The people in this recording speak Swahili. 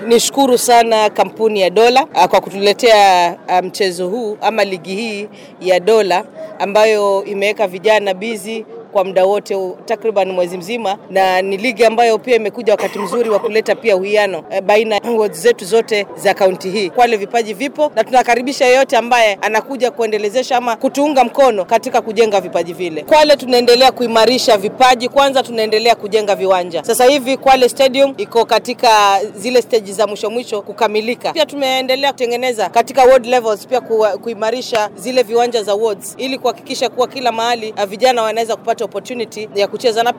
nishukuru sana kampuni ya Dola uh, kwa kutuletea uh, mchezo huu ama ligi hii ya Dola ambayo imeweka vijana bizi kwa muda wote takriban mwezi mzima, na ni ligi ambayo pia imekuja wakati mzuri wa kuleta pia uwiano e, baina ya wards zetu zote za kaunti hii. Kwale vipaji vipo na tunakaribisha yeyote ambaye anakuja kuendelezesha ama kutuunga mkono katika kujenga vipaji vile. Kwale tunaendelea kuimarisha vipaji, kwanza tunaendelea kujenga viwanja. Sasa hivi Kwale Stadium iko katika zile stage za mwisho mwisho kukamilika. Pia tumeendelea kutengeneza katika ward levels, pia kuimarisha zile viwanja za wards ili kuhakikisha kuwa kila mahali vijana wanaweza kupata opportunity ya kucheza na